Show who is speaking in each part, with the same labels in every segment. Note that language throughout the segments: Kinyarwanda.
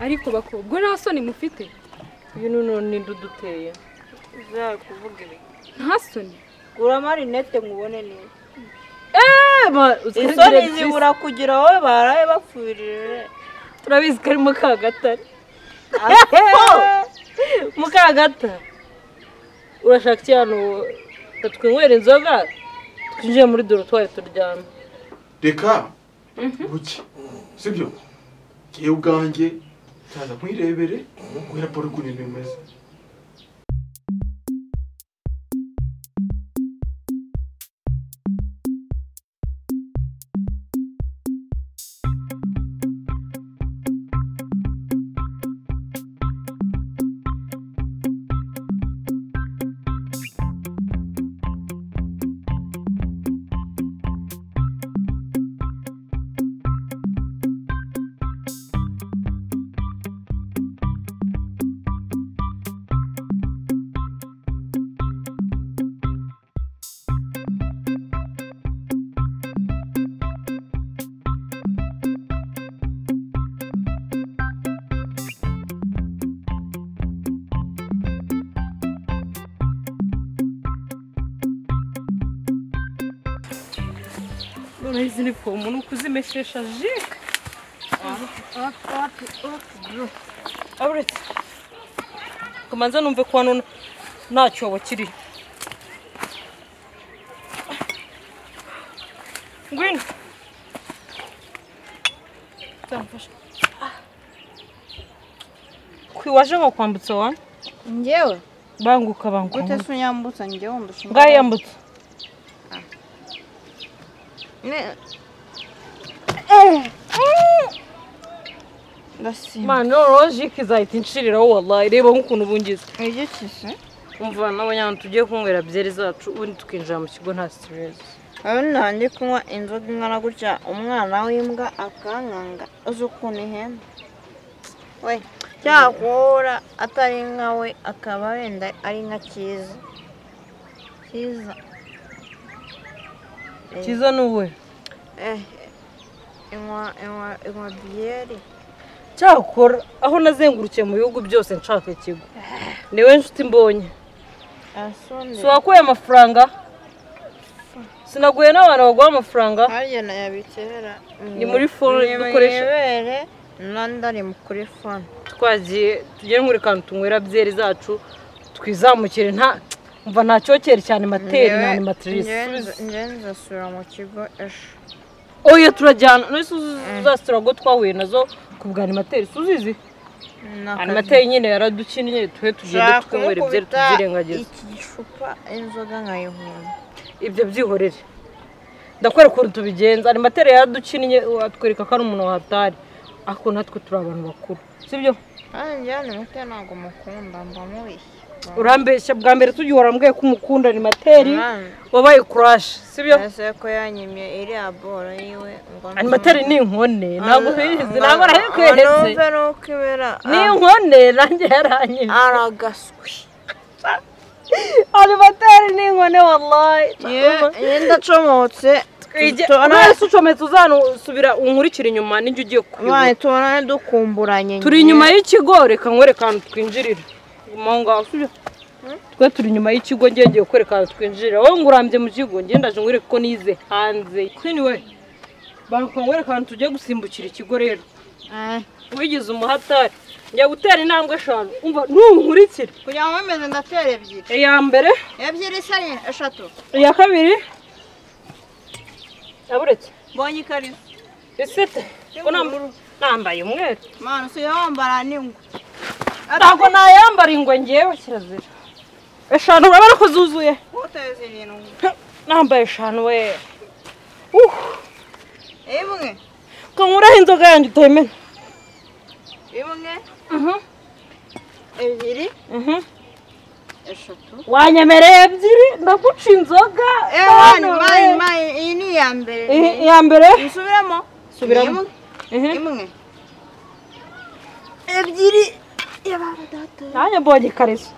Speaker 1: ariko bakobwa nta soni mufite
Speaker 2: uyu none ninde uduteye
Speaker 3: uzajya kuvuga ibi
Speaker 1: nta soni
Speaker 3: gura amarinete nkubone neza
Speaker 2: isoni
Speaker 3: isoni zibura kugira wowe baraye bapfurire
Speaker 2: turabizi ko ari mukagatare mukagatare urashaka iki hano ngo twinywere inzoga twinjiye muri dorotwari turyame
Speaker 4: reka buke sibyo ngewe ubwanjye nzaza nkwirebere guhera paul ukuntu bimeze
Speaker 2: noneho izi ni fomu ni ukuzimeshesha ji uretse kumanza numve ko hano nta cyobo kiri ngwino zamfasha waje bakwambutsa wa
Speaker 3: ngewe
Speaker 2: banguka banguka
Speaker 3: gute se unyambutsa ngewe mbusha
Speaker 2: ngaho yambutsa
Speaker 3: ndasimba
Speaker 2: mani rojike izahita inshiriraho wallahi reba nk'ukuntu ubungiza
Speaker 3: wigikize
Speaker 2: umva n'abanyana tugiye kunywera byeri zacu ubundi tukinjira mu kigo nta siteresi
Speaker 3: aho nanjye kunywa inzoga ingana gutya umwana w'imbwa akankanga uzi ukuntu ihenda we cyakora atari inka we akaba wenda ari inka cyiza cyiza
Speaker 2: cyiza ni uwe
Speaker 3: eh inywa inywa inywa biyeri
Speaker 2: cyakora aho nazengurukiye mu bihugu byose nshaka ikigo niwe nshuti mbonye si
Speaker 3: asone
Speaker 2: uwakuye amafaranga sinaguye n'abantu baguha amafaranga
Speaker 3: harya nayabikera
Speaker 2: Ni muri phone dukoresha.
Speaker 3: ibere nandari kuri phone
Speaker 2: twagiye tugiye nkuri kantu tunywera byeri zacu twizamukire nta mva nta cyokere cyane materi na animatirisi
Speaker 3: njyewe nzasubira mu kigo ejo
Speaker 2: oya turajyana nose za sitirago twahuye nazo ku bwa animateri suzizi animateri nyine yaradukinnye twe tugende twinywera ibyeri tubyirengagiza
Speaker 3: iki gicupa inzoga nkayihunga
Speaker 2: ibyo byihorere ndakwereka ukuntu tubigenza animateri yaradukinnye atwereka ko ari umuntu wahatari ariko natwe turi abantu bakuru sibyo
Speaker 3: kandi njyewe nimute ntabwo mukunda mba mubishye
Speaker 2: urambeshya bwa mbere tujya uhora mbwiye ko umukunda animateri
Speaker 3: Mwana,
Speaker 2: wabaye kurashi sibyo
Speaker 3: ese ko yanyimye iriya boro yiwe ngo
Speaker 2: animateri ni inkone ntabwo ubizi ntabwo arabikweretse
Speaker 3: numve nuko ibera
Speaker 2: ni inkone nanjye yaranyimye
Speaker 3: aragaswe
Speaker 2: animateri ni inkone wallahi
Speaker 3: yewe ndacomotse
Speaker 2: mwese ucometse uzanusubira unkurikire inyuma n'ijya ugiye kuyoboka
Speaker 3: mwana tubonane dukumburanye
Speaker 2: turi inyuma y'ikigo reka nkwereka ahantu twinjirira mo ngaho sibyo twe turi inyuma y'ikigo ngiye ngiye kwereka ahantu twinjirira wowe ngo urambye mu kigo ngiye ndaje nkwereka ko nize hanze kwini we banguka nkwereka ahantu tugiye gusimbukira ikigo rero
Speaker 3: Eh,
Speaker 2: wigize umuhatari njya gutera intambwe eshanu umva ntunkurikira
Speaker 3: kugira ngo bimeze ndatera ebyiri
Speaker 2: iya mbere
Speaker 3: ebyiri se ari eshatu
Speaker 2: iya kabiri yaburetse
Speaker 3: mbonye ikariso
Speaker 2: isete ko nam- nambaye umweru
Speaker 3: mwana usigaye wambara n'ingwe
Speaker 2: ntabwo nayambara ingwe ngewe kirazira eshanu urabona ko zuzuye
Speaker 3: uteze irindwi
Speaker 2: nambaye eshanu we Uh,
Speaker 3: imwe
Speaker 2: ko nkuraho inzoga yanjye utemena
Speaker 3: imwe ebyiri eshatu
Speaker 2: wanyemereye ebyiri ndaguca inzoga
Speaker 3: Eh,
Speaker 2: Bana we.
Speaker 3: mwana mwana mwana iyi ni iya mbere
Speaker 2: I- iya mbere
Speaker 3: nsubiramo
Speaker 2: Subiramo.
Speaker 3: Imwe. imwe ebyiri y'abana data
Speaker 2: nanjye mbonye ikariso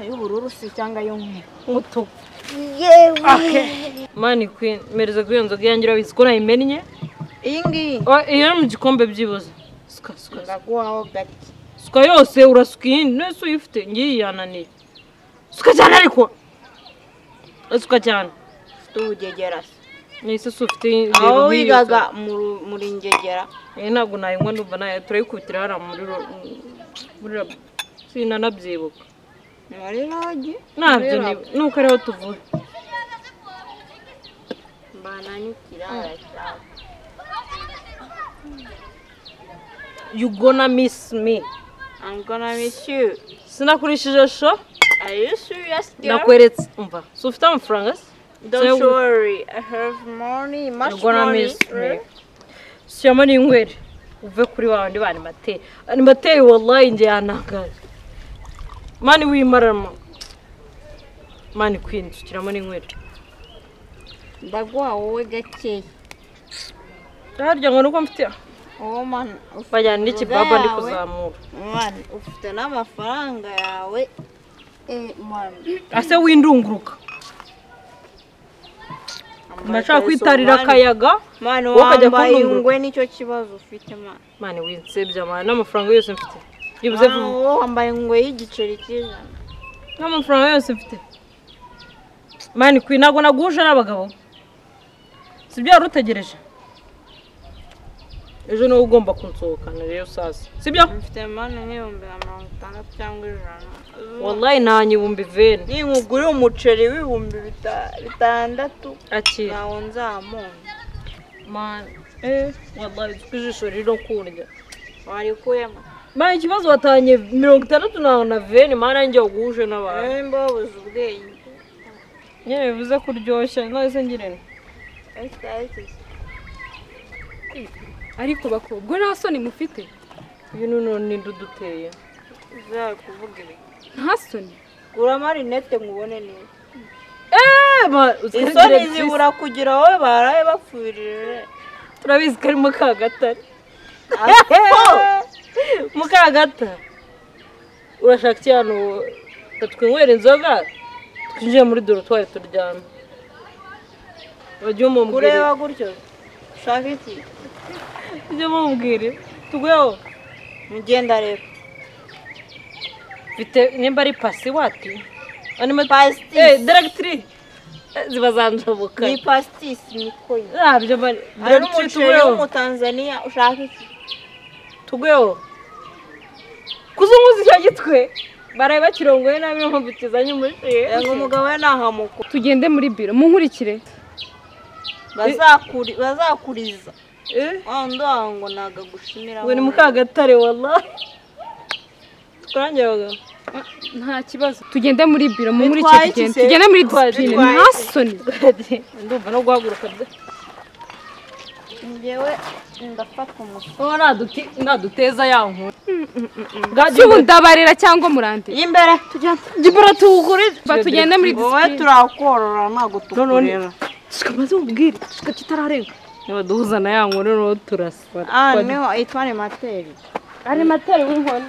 Speaker 3: ay'ubururu se cyangwa ay'umweru
Speaker 2: umutuku
Speaker 3: yewe
Speaker 2: mani kwini mereza kuri iyo nzoga yanjye urabizi ko nayimennye
Speaker 3: iyi ngiyi
Speaker 2: Oh, iyo ni mu gikombe byibuze suka suka suka.
Speaker 3: ndaguhaho gake
Speaker 2: suka yose urasuka iyindi none se uyifite ngiyi yananiye suka cyane ariko suka cyane
Speaker 3: ufite ubugegera se
Speaker 2: nahise se ufite ibintu
Speaker 3: aho
Speaker 2: nk'iyo
Speaker 3: wigaga
Speaker 2: se.
Speaker 3: mu ru- muri ngegera
Speaker 2: Eh, ntabwo nayinywa numva nayo turayikubitira hariya muri ro- muri rabo sinanabyibuka
Speaker 3: muri rogi
Speaker 2: ntabyo ni nuko ariho tuvuye
Speaker 3: mbananyukira
Speaker 2: you gonna miss me
Speaker 3: I'm gonna miss you.
Speaker 2: sinakurishije sho
Speaker 3: Are you serious, girl?
Speaker 2: nakweretse umva so ufite amafaranga se
Speaker 3: Don't
Speaker 2: So-
Speaker 3: worry, I have money, much
Speaker 2: You're gonna
Speaker 3: money.
Speaker 2: miss me. shyiramo n'inyweri uve kuri wa wundi banimateye animateye wallahi njye yanangaye mani wimarama mani kwinzu shyiramo n'inyweri
Speaker 3: Ndaguha wowe gakeya.
Speaker 2: harya ngo nuko mfite
Speaker 3: Wowe man, ufite
Speaker 2: bajyana n'ikibaba ndi
Speaker 3: yawe.
Speaker 2: kuzamura
Speaker 3: man, ufite n'amafaranga yawe. Eh, man.
Speaker 2: ase windunguruka ndashaka kwitarira akayaga
Speaker 3: Man,
Speaker 2: wowe ukajya
Speaker 3: wambaye
Speaker 2: kundunguruka.
Speaker 3: ingwe nicyo kibazo ufite man.
Speaker 2: mani winsebya mani n'amafaranga yose mfite yibuze
Speaker 3: Man,
Speaker 2: vuba
Speaker 3: wowe wambaye ingwe y'igiceri cy'ijana.
Speaker 2: n'amafaranga yose mfite mani kwi ntabwo naguhuje n'abagabo si ibyo wari utegereje ejo niwe ugomba kunsohokana rero saza si byo
Speaker 3: Mfite man nk'ibihumbi na mirongo itandatu cyangwa ijana.
Speaker 2: wallahi nanyibumba iveni
Speaker 3: ninkugurira umuceri w'ibihumbi bita- bitandatu
Speaker 2: akira
Speaker 3: ntawe nzamumva
Speaker 2: mani eh wallahi twe ijisho riri kurya
Speaker 3: warikuyemo
Speaker 2: mani ikibazo watanye mirongo itandatu na na veni mani nanjye waguhuje n'abantu
Speaker 3: nimba wabuze ubwenge
Speaker 2: nyine bivuze kuryoshya nahise ngirente
Speaker 3: Ese ariko se,
Speaker 1: ariko bakobwa nta soni mufite
Speaker 2: ibintu none ninde uduteye
Speaker 3: uzabe kuvuga ibi
Speaker 1: nta soni
Speaker 3: gura amarinete nkubone neza
Speaker 2: eh ma-
Speaker 3: isoni
Speaker 2: utwigire byisi.
Speaker 3: zibura kugira wowe baraye bapfurire
Speaker 2: turabizi ko ari mukagatare
Speaker 3: Aho!
Speaker 2: mukagatare urashaka iki hano twinywera inzoga twinjiye muri dorotwari turyame bajye umubwire
Speaker 3: kureba gutyo ushaka iki
Speaker 2: bajye umubwire tugweho
Speaker 3: mugenda rero
Speaker 2: mfite nimba ari pasi wati
Speaker 3: Pasitisi.
Speaker 2: deregitiri ziba zanjabuka
Speaker 3: ni pasitisi ni koyi
Speaker 2: ntabyo bari
Speaker 3: hari
Speaker 2: deregitiri
Speaker 3: n'umuceri
Speaker 2: tugweho
Speaker 3: w'umutanzaniya ushaka iki
Speaker 2: tugweho kuzunguza icyo gitwe baraye bakirongoye nabi nkumbitizanye umuceri
Speaker 3: ngo umugabo we ntahamuko
Speaker 1: tugende muri biro munkurikire
Speaker 3: Bazakuri- bazakuriza
Speaker 2: Eh?
Speaker 3: wa wundi wawe ngo ntago agushimira
Speaker 2: ngo ni
Speaker 3: mu
Speaker 2: mukagatare wallahi twarangira abagabo
Speaker 1: nta kibazo tugende muri biro munkurikire
Speaker 3: Bitwaye iki
Speaker 1: tugende
Speaker 3: se?
Speaker 1: tugende muri
Speaker 2: Bitwaye iki?
Speaker 1: disipurine
Speaker 3: Bitwaye
Speaker 1: nta
Speaker 3: iki?
Speaker 1: soni
Speaker 2: ndumva no guhaguruka byo
Speaker 3: njyewe ndafata umutwe
Speaker 2: uba naduteza ya nkuru
Speaker 1: cy'ubu ndabarira cyangwa murande
Speaker 3: y'imbere tugenda
Speaker 2: gibura tuwukurije
Speaker 1: Ba, tugende muri
Speaker 3: wowe
Speaker 1: disipurine
Speaker 3: turakorora ntabwo tukureba
Speaker 2: none shikamaze ubwire shika kitararenga niba duhuza na ya nkuru niho turasa
Speaker 3: aha niho itwara materi
Speaker 2: ari matari w'inkoni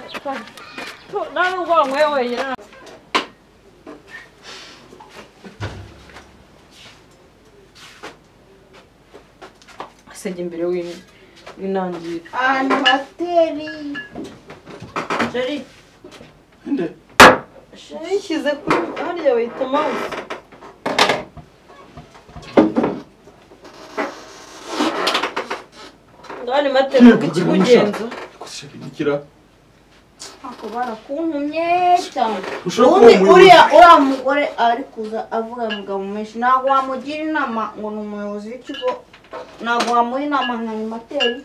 Speaker 2: Tu- nta nubwo wanyweye wenyine nta- asenge imbere w'in- w'intangiriro
Speaker 3: materi jeri
Speaker 4: nde
Speaker 2: yishyize kuri hariya bayita mouse ndabona imatera
Speaker 4: Ngiye kugura
Speaker 2: ikikugenza
Speaker 4: Ikoresha bindikira
Speaker 3: ako barakuntumye cyane
Speaker 4: ushobora kuba
Speaker 3: ubundi
Speaker 4: umuyobozi
Speaker 3: uriya uriya mugore ari kuza avuga mugabo menshi ntabwo wamugira inama ngo ni umuyobozi w'ikigo ntabwo wamuha inama nka materi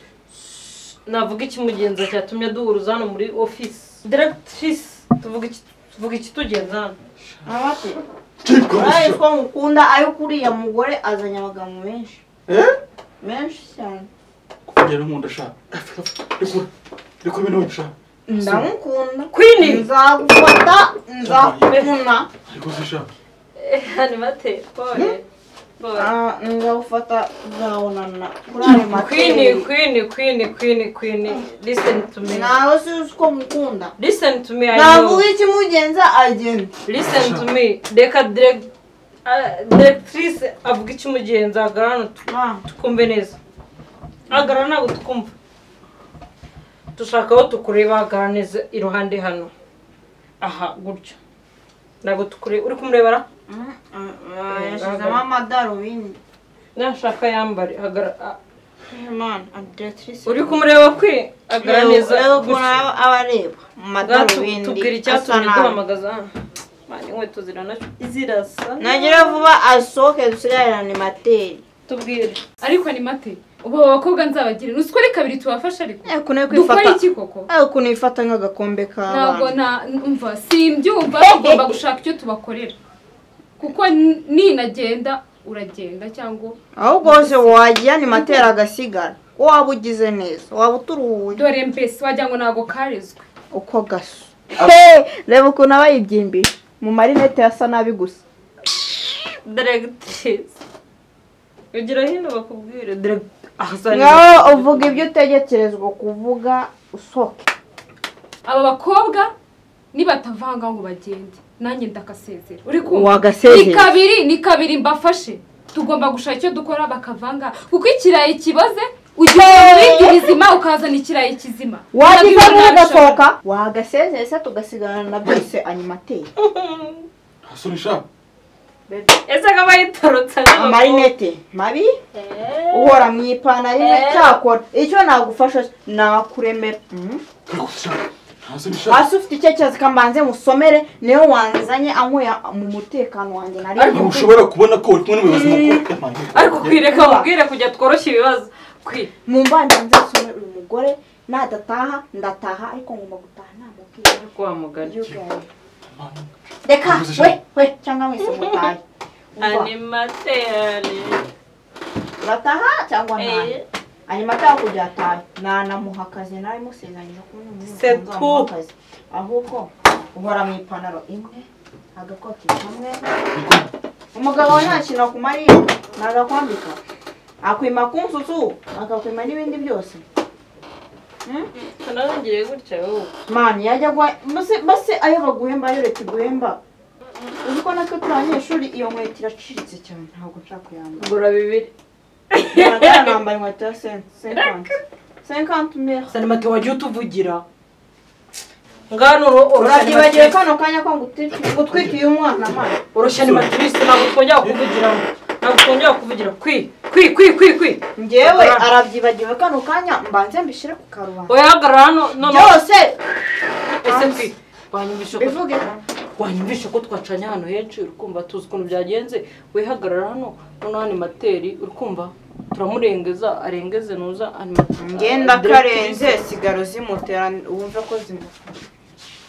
Speaker 2: navuga ikimugenza cyatumye duhuruza hano muri office directrice tuvuga iki tuvuga ikitugenza hano
Speaker 3: ntabate
Speaker 4: Jibwa,
Speaker 3: uraye
Speaker 4: ushobora-
Speaker 3: ko mukunda ayo kuriya mugore azanye abagabo benshi
Speaker 4: Eh?
Speaker 3: menshi cyane
Speaker 4: kugera nkunda shaka rekura rekura ibintu bishaka
Speaker 3: ndamukunda
Speaker 2: Queen!
Speaker 3: nzagufata nzakuvuna
Speaker 4: ariko zishaka
Speaker 2: hano imatera pole
Speaker 3: Ah, nzagufata tuzabonana kuri ayo
Speaker 2: queen
Speaker 3: materi
Speaker 2: queen queen queen queen listen to me
Speaker 3: nawe sizi ko mukunda
Speaker 2: listen to me I know
Speaker 3: navuga ikimugenza agenda
Speaker 2: listen to me reka direct ah, directrice avuga ikimugenza agarana
Speaker 3: Ma,
Speaker 2: tukumve neza agarana ntabwo tukumva dushaka aho tukureba aganiriza iruhande hano aha gutya ntabwo tukureba uri kumurebera
Speaker 3: yashyizemo amadarubindi
Speaker 2: nashaka yambare hagara- a-
Speaker 3: imana adetirisi
Speaker 2: uri kumureba kwe aganiriza
Speaker 3: ukuntu aba aba areba mu madarubindi
Speaker 2: tubwira
Speaker 3: asa
Speaker 2: icyatumye
Speaker 3: nabi
Speaker 2: duhamagaza hano Mani, inkweto ziranacu- zirasa
Speaker 3: nagira vuba asohoke dusigarane materi
Speaker 2: tubwire
Speaker 1: ariko ni mate ubu abo bakobwa nzabagira ruswa ari kabiri tubafashe ariko
Speaker 3: ariko nawe
Speaker 1: dukora
Speaker 3: kwifata
Speaker 1: iki koko
Speaker 3: ariko ukuntu yifata nk'agakombe
Speaker 1: ntabwo
Speaker 3: k'abana
Speaker 1: na mva simbyumva tugomba gushaka icyo tubakorera kuko ni- ninagenda uragenda cyangwa
Speaker 3: ahubwo hose wajya ni materi agasigara ko waba ugize neza waba uturuhuye
Speaker 1: dore mbese wagira ngo ntabwo karezwe
Speaker 3: uko gasa reba ukuntu aba yibyimbye mu marinete yasa nabi gusa
Speaker 2: diregitirizi ugira hino bakubwire diregitirizi
Speaker 3: ngaho uvuga ibyo utegekerezwa kuvuga usohoke
Speaker 1: aba bakobwa nibatavanga ngo bagende nanjye ndakasezera uri kumva ni
Speaker 3: wagasezera
Speaker 1: kabiri ni kabiri mbafashe tugomba gushaka icyo dukora bakavanga kuko ikirayi kiboze ujya ibindi bizima ukazana ikirayi kizima
Speaker 3: wagize
Speaker 1: Nabyo
Speaker 3: ugasohoka wagasezera se tugasigarana na byose animateri
Speaker 4: nta soni sha
Speaker 2: ese ko bayitorotse
Speaker 3: amarinete mabi uhora mu ipantaro imwe cyakora icyo nagufasha nakuremera Mhm.
Speaker 4: turi kuzisha nta soni sha
Speaker 3: hasi ufite icyerekezo kambanze musomere niyo wanzanye anyweye mu mutekano wanjye nari
Speaker 4: ntabwo ushobora kubona ko uri kumwe n'umuyobozi mukuru
Speaker 2: ariko kwireka mubwire kujya tworoshya ibibazo kwi
Speaker 3: mu mbanda nzasomere uyu mugore nadataha ndataha ariko ngomba gutaha namubwira
Speaker 2: wa mugani
Speaker 3: reka we we cyangwa mwese mutahe Umva,
Speaker 2: animateri
Speaker 3: urataha cyangwa ntahe
Speaker 2: Eh.
Speaker 3: hanyuma atanga kujya atahe nanamuha akazi nari musezeranyije ko
Speaker 2: C'est tout.
Speaker 3: akazi ahubwo uhora mu ipantaro imwe agakoti kamwe umugabo nta kintu akumariye nagakwambika akwima ku nsusu akakwima n'ibindi byose
Speaker 2: nongeye gutya wowe
Speaker 3: mani yajya gwa mbese mbese ayo baguhemba yo leta iguhemba uzi ko natwe turi abanyeshuri iyo nkweto iraciritse cyane ntabwo nshaka kuyambara
Speaker 2: gura bibiri
Speaker 3: Natara nambaye inkweto ya senti senkanti senkanti mere
Speaker 2: sanimate wajya utuvugira ngano uro- urushya
Speaker 3: urabyibagiwe
Speaker 2: animatrice
Speaker 3: kano kanya ko ngutwiki- ngutwikiye umwana mani
Speaker 2: urushya animatrice ntabwo twongera kuvugiraho ntabwo twongera kuvugira kwi kwi kwi kwi kwi
Speaker 3: ngewe arabyibagiwe kano kanya mbanze mbishyire ku karubanda
Speaker 2: oya hagarara hano noneho
Speaker 3: byose
Speaker 2: ese kwi wanyumvisha ko
Speaker 3: bivuge
Speaker 2: wanyumvisha ko twacanye ahantu henshi uri kumva tuzi ukuntu byagenze wihagarara hano noneho animateri uri kumva turamurengeza arengeze nuza animateri
Speaker 3: ngenda karenze sigaro zimutera wumve ko zimutera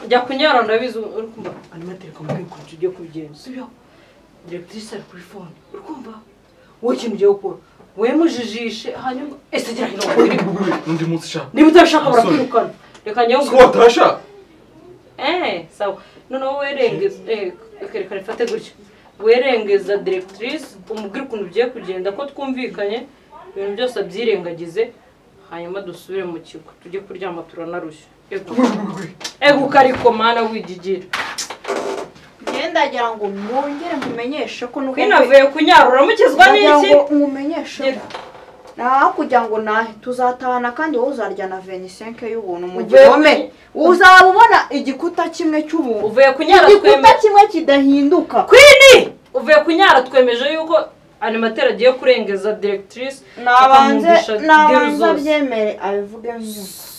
Speaker 2: jya kunyara ndabizi uri kumva animateri kamubwira ukuntu ugiye kubigenza sibyo diregitrise ari kuri fone uri kumva wowe ikintu ugiye gukora wemujijishe hanyuma ese gira hino
Speaker 4: undi
Speaker 2: wakwirima
Speaker 4: mugore n'undi munsi sha
Speaker 2: niba utabishaka barakwirukana reka njyewe
Speaker 4: ko watasha
Speaker 2: Eh, sawa. Noneho werengeza eh reka rifate gutya. Werengeza directrice umubwire ukuntu ugiye kugenda ko twumvikanye ibintu byose abyirengagize hanyuma dusubire mu kigo tujye kuryama turanarushya. Eguka ariko mana wigigira.
Speaker 3: ngendagira ngo mwongere mumenyeshe ko nuko
Speaker 2: Kwinavuye kunyarura mukizwa
Speaker 3: Ndagira
Speaker 2: n'iki?
Speaker 3: ngo mumenyeshe ko naho kugira ngo nahe tuzatahana kandi wowe uzarya na venisenke y'ubuntu mu
Speaker 2: Uvuye
Speaker 3: gihome
Speaker 2: ku-
Speaker 3: uzaba ubona igikuta kimwe cy'ubuntu
Speaker 2: Uvuye kunyara
Speaker 3: igikuta
Speaker 2: twemeje.
Speaker 3: kimwe kidahinduka
Speaker 2: Kwini! Uvuye kunyara twemeje yuko animateri agiye kurengeza directrice
Speaker 3: nabanze
Speaker 2: akamwumvisha deal
Speaker 3: nabanze
Speaker 2: zose.
Speaker 3: abyemere abivuge nyuma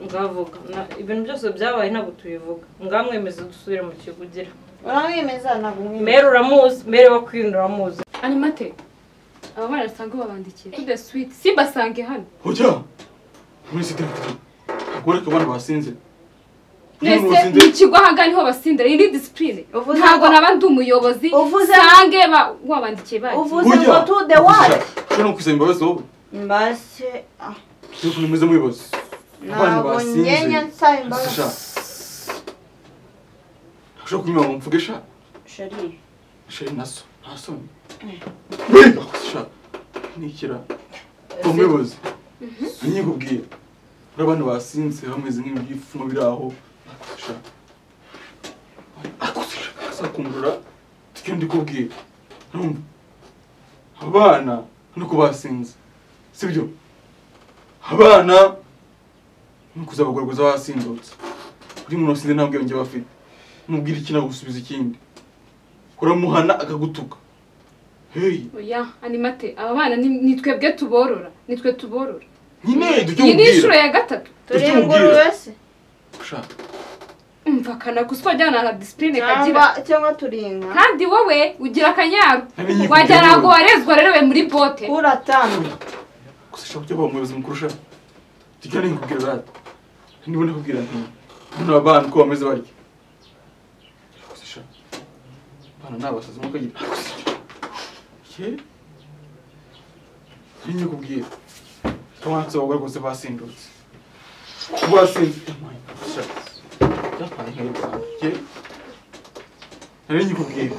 Speaker 2: ngavuga Na- ibintu byose byabaye ntabwo tubivuga ngamwemeze dusubire mu kigo ugira
Speaker 3: uramwemeza ntabwo umwemeza
Speaker 2: mere uramuzi mere wakwinda uramuzi
Speaker 1: animate aba bana basanzwe babandikiye tude switi simbasange hano
Speaker 4: ujya muri sigaretiri ntabwo ureka abana basinze Niba
Speaker 1: mwese
Speaker 4: usinze-
Speaker 1: ni ikigo ahangaha niho basindira iyi ni disipurine
Speaker 3: Uvuze
Speaker 1: ntabwo
Speaker 3: ngo-
Speaker 1: naba ndi umuyobozi
Speaker 3: Uvuze-
Speaker 1: sange ba- wabandikiye baje
Speaker 3: uvuze ngo tu de wati
Speaker 4: ushobora no kwisaba imbabazi wowe
Speaker 3: mbase ah,
Speaker 4: niba ukuntu umeze nk'umuyobozi abana
Speaker 3: ntabwo
Speaker 4: basinze
Speaker 3: ngenya
Speaker 4: sha
Speaker 3: nsaba imbabazi
Speaker 4: ntabwo kunyura ngo mvuge sha
Speaker 3: sheri
Speaker 4: sheri na so nta soni wega sha nikira umuyobozi nanyikubwiye uri abana basinze bameze nk'ibyifungo biri aho sha akumvura tujye ndikubwiye numva abana nuko basinze sibyo abana nukuzabagorwaza basindutse kuri muntu wasinze nta bwenge aba afite nubwira iki nagusubiza ikindi uramuhana akagutuka heyi
Speaker 1: oya animate aba bana ni- ni twebwe tuborora ni twe tuborora
Speaker 4: nyine dujye
Speaker 1: iyi ni inshuro
Speaker 4: umubwira
Speaker 1: ya gatatu
Speaker 3: turi
Speaker 4: Ujye umubwira.
Speaker 3: ingurube se
Speaker 4: Sha,
Speaker 1: umva kanaguswa ajyana na disipurine kagira
Speaker 3: cyangwa cyangwa turi inka
Speaker 1: kandi wowe ugira akanyaru
Speaker 4: Namenye
Speaker 1: wagira
Speaker 4: kugira
Speaker 1: ngo
Speaker 4: wowe.
Speaker 1: warezwe warerewe muri bote
Speaker 3: uratanga
Speaker 4: gusa shaka ujya waba umuyobozi mukuru sha tugira n'ingubwira rata niba nakubwira nti hano abana uko bameze barya gusa sha abana ni abasazi nkuko agira ye niyo kubwira abana tuba rwose basindutse kuba basinze sha byapaye inka y'u rwanda ye nari nyikubwira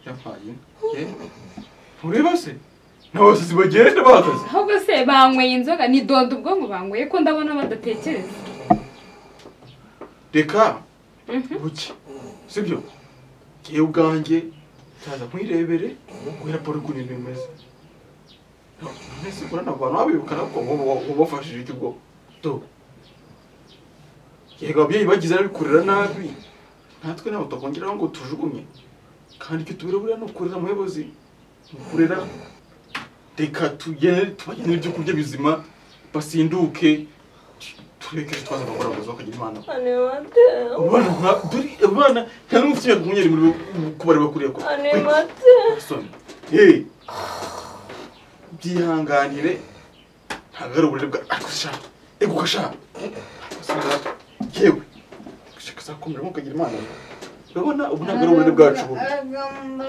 Speaker 4: byapaye inka ye ntureba se n'abasazi bagenda bahagaze
Speaker 1: ahubwo se banyweye inzoga ni dondo ubwonko banyweye ko ndabona badatekereza
Speaker 4: reka
Speaker 1: Mhm.
Speaker 4: buke sibyo ngewe ubwanjye nzaza nkwirebere guhera raporo ukuntu ibintu bimeze mwese urabona abantu babibuka nabwo wabafashije icyo ubwo do yego ababyeyi bagize abikurira nabi natwe ntabwo twakongeraho ngo tujugunye kandi icyo tubira buriya ni ukurira umuyobozi ni ukurira reka tugene tubagenere ibyo kurya bizima basinduke tureke twaza bakora bakagira imana
Speaker 3: animate
Speaker 4: abana nka dore abana nta n'umwe ufite imyaka makumyabiri muri kubareba kuriya kure
Speaker 3: animate
Speaker 4: soni hey byihanganire ntabwo ari uburere bwa ariko sha eguka sha yewe gushaka azakomera nkuko agira imana urabona ubu ntabwo ari uburere bwacu bubi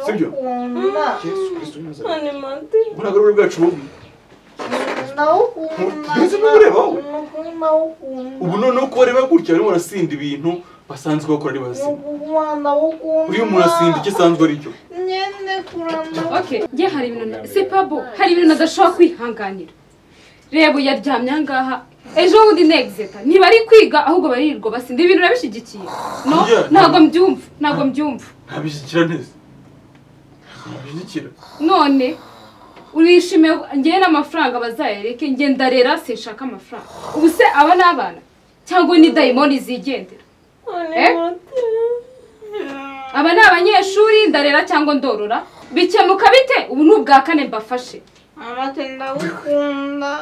Speaker 4: Sibyo?
Speaker 3: ndawukunda
Speaker 4: yesu kristo ni muzima
Speaker 3: animate
Speaker 4: ubu ntabwo ari uburere bwacu bubi
Speaker 3: ndawukunda
Speaker 4: Ntugeze n'ubureba wowe.
Speaker 3: ndawukunda
Speaker 4: ubu noneho ko bareba gutya barimo barasinda ibintu basanzwe bakora ari bazima uriya umuntu asinda icyo asanzwe ari cyo
Speaker 3: nyene kuramba
Speaker 1: okay njye hari ibintu na- si pabo hari ibintu nadashobora kwihanganira reba uyu yaryamye ahangaha ejo bundi negizeta ntibari kwiga ahubwo baririrwa basinda ibintu urabishyigikiye no
Speaker 4: Yeah.
Speaker 1: ntabwo mbyumva ntabwo mbyumva
Speaker 4: ntabishyikira neza ntabishyikira
Speaker 1: none urishimiye ngewe n'amafaranga bazayareke nge ndarera sinshaka amafaranga ubu se aba ni abana cyangwa ni dayimoni zigendera aba ni abanyeshuri ndarera cyangwa ndorora bikemuka bite ubu ni ubwa kane mbafashe
Speaker 3: amate ndawukunda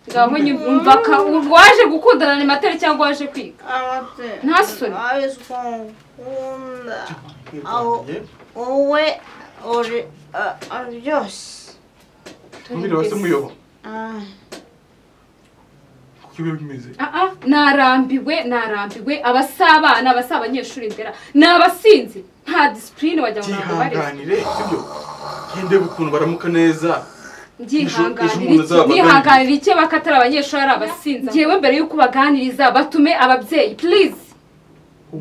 Speaker 1: ngaho nyumva ka waje gukundana ni materi cyangwa waje kwiga
Speaker 3: amate
Speaker 1: Nta soni.
Speaker 3: abizi ko nkunda
Speaker 4: Aho.
Speaker 3: Aho. wowe uri a- a- byose
Speaker 4: Mwira basa muyobo.
Speaker 3: Ah,
Speaker 4: Kuko biba bimeze.
Speaker 1: Ah, ah, narambiwe narambiwe abasabana abasabanyeshuri ndera ni abasinzi nta disipurine wagira ngo ntabwo bareze
Speaker 4: Byihanganire sibyo. Gende ukuntu baramuka neza. Ejo- ejo
Speaker 1: ndihanganira
Speaker 4: umuntu
Speaker 1: iki
Speaker 4: azaba
Speaker 1: ndihanganira iki bakatari abanyeshuri ari abasinzi ngewe mbere y'uko ubaganiriza batume ababyeyi please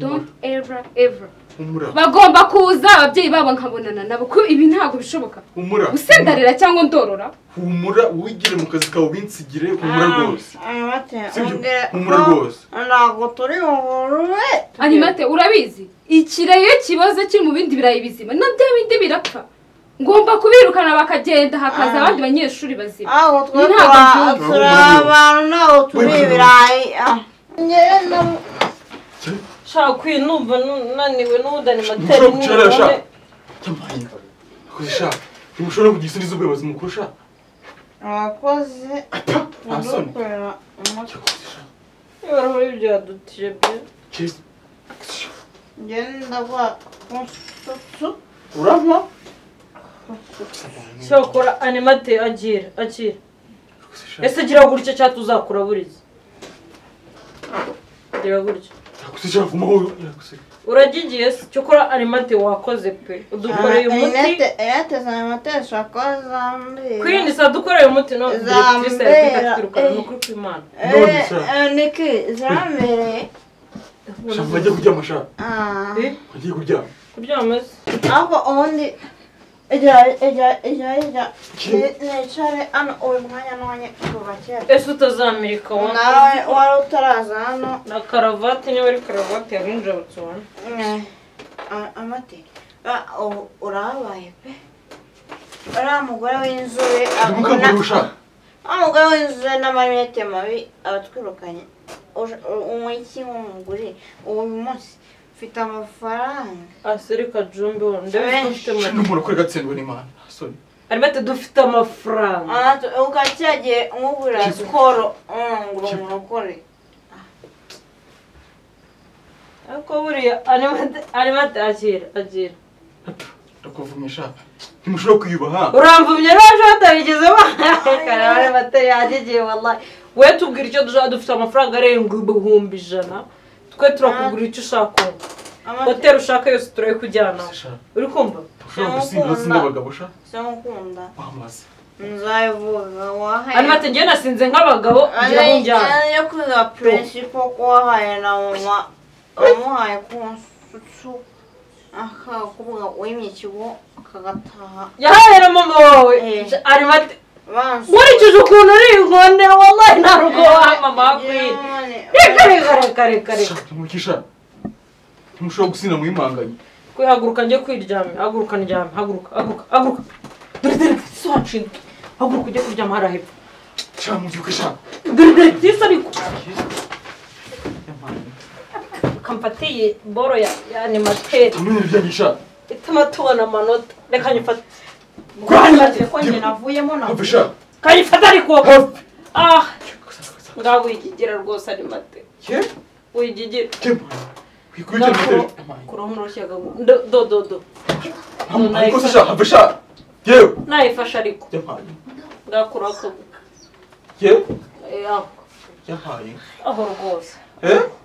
Speaker 1: don't
Speaker 4: Humura.
Speaker 1: ever ever
Speaker 4: Humura.
Speaker 1: bagomba kuza ababyeyi babo nkabonana nabo ko ibi ntabwo bishoboka
Speaker 4: Humura.
Speaker 1: usendarira cyangwa ndorora
Speaker 4: Humura wigire mu kazi kawe binsigire humura rwose.
Speaker 3: amate
Speaker 4: Sibyo?
Speaker 3: ongera
Speaker 4: Humura
Speaker 3: ko
Speaker 4: rwose.
Speaker 3: ntabwo turi ingurube
Speaker 1: animate urabizi ikirayi iyo kiboze kiri mu bindi birayi bizima na bya bindi birapfa ngomba kubirukana bakagenda hakaza
Speaker 3: Ah.
Speaker 1: abandi banyeshuri bazima
Speaker 3: aho twe
Speaker 1: Ntabwo
Speaker 3: tura-
Speaker 1: mbyumva.
Speaker 3: turi abantu ntabwo turi
Speaker 4: Wemwe.
Speaker 3: ibirayi ah. Njyewe ndawu-
Speaker 2: shaka kwinumva naniwe n'ubudani materi
Speaker 4: Mushobora gucara sha. Cyamaye. Kuko sha. Ntimushobora kugira isoni z'ubuyobozi mukuru sha.
Speaker 3: abakozi
Speaker 4: Nta soni.
Speaker 3: badukorera umuco
Speaker 2: ibarahure byadutije bye
Speaker 4: Cheers.
Speaker 3: njyewe ndagura kunsutsu
Speaker 4: Urampa?
Speaker 2: shaka kora animate agira agira
Speaker 4: Kuko sha.
Speaker 2: ese gira gutya cyangwa tuzakura buriza gira gutya
Speaker 4: Kuko sha vumaho.
Speaker 2: uragigiye se cyo kora animate wakoze pe udukoreye umuti
Speaker 3: inete za moteri zishobora kuba zambira
Speaker 2: kwirinda isa dukoreye umuti no
Speaker 3: Zambera.
Speaker 2: direkitrise yatwita twirukana ni ukuri kw'imana
Speaker 4: None
Speaker 3: Eh,
Speaker 4: se.
Speaker 3: eh, niki zambereye
Speaker 4: Sha bajye kuryama sha.
Speaker 3: Ah.
Speaker 2: Eh,
Speaker 4: Bagiye kuryama.
Speaker 2: kuryama se
Speaker 3: ariko ubundi ijya ijya ijya ijya
Speaker 4: Ki-
Speaker 3: nicare hano uyu mwanya n'umwanya kuva kera
Speaker 2: ese utazamirika wa
Speaker 3: nawe wari utaraza hano
Speaker 2: na karavati niba ari karavati yarinjira batsubana
Speaker 3: Eh, a- amate Ah, ubu urabaye pe uriya mugore w'inzobe
Speaker 4: Ndimukangurira sha.
Speaker 3: wa mugore w'inzobe n'amarinete mabi abatwirukanye umwiki w'umugore uyu munsi mfite amafaranga
Speaker 2: asirika jumbi we ndabizi ko ufite
Speaker 4: Shana
Speaker 2: amafaranga
Speaker 4: umuntu ukora agatsindwa n'imana hasoni
Speaker 2: arimo ati dufite amafaranga
Speaker 3: ukacyagiye nkugurira sikoro ngo umurokore
Speaker 2: ariko buriya arimo ati akira akira
Speaker 4: ndakuvumisha ntimushobora kwiyubaha
Speaker 2: uramvumye n'ejo batabigeze barakara bari batariyagiye wallahi we tubwira icyo dushaka dufite amafaranga arenga ibihumbi ijana twe turakugurira icyo ushaka hoteli ushaka yose turayikujyana
Speaker 4: Shana
Speaker 2: uri kumva
Speaker 4: ushobora gusinda udatsinda abagabo sha
Speaker 3: sinakunda
Speaker 4: wamaze
Speaker 3: nzabivuga wahaye
Speaker 2: hanyuma ati njyewe nasinze nk'abagabo ngira ngo njyane
Speaker 3: yo kwiga principe ko wahaye na mama wamuhaye ku nsutsu akakubwa wimye ikigo akagataha
Speaker 2: yahaye na mama wawe
Speaker 3: Eh.
Speaker 2: arimo ati
Speaker 3: bansu
Speaker 2: nkurikije ukuntu uri inkonde wallahi nta rugo waha mama wakwiye reka reka reka reka reka
Speaker 4: Shana ntumurikisha ntimushobora gusinda mu yimanganye
Speaker 2: haguruka njye kwiryamye haguruka ndyame haguruka haguruka haguruka dore dore si wanshinga haguruka ujye kuryama hariya hepfo
Speaker 4: Shana mubyuke shana
Speaker 2: dore dore tisi ariko
Speaker 4: Yamani.
Speaker 2: kamfatiye boro ya ya animateri
Speaker 4: Tumenya ibijyanye shana
Speaker 2: ituma tubona amanota reka nyifate rwanyifate ko njye navuyemo na
Speaker 4: hafi shana
Speaker 2: kanyifate ariko
Speaker 4: hafi
Speaker 2: ah ngaho wigigira rwose animateri
Speaker 4: ye
Speaker 2: wigigira
Speaker 4: yamani wikurikirana umutere yamani
Speaker 2: kuromu roshyaga dododo
Speaker 4: Yamani, ariko se shana hafi shana yewe
Speaker 2: nayifashe ariko
Speaker 4: yamani
Speaker 2: ngakura akabuga
Speaker 4: yewe
Speaker 2: Eh, aho
Speaker 4: yamani
Speaker 2: aho rwose
Speaker 4: eh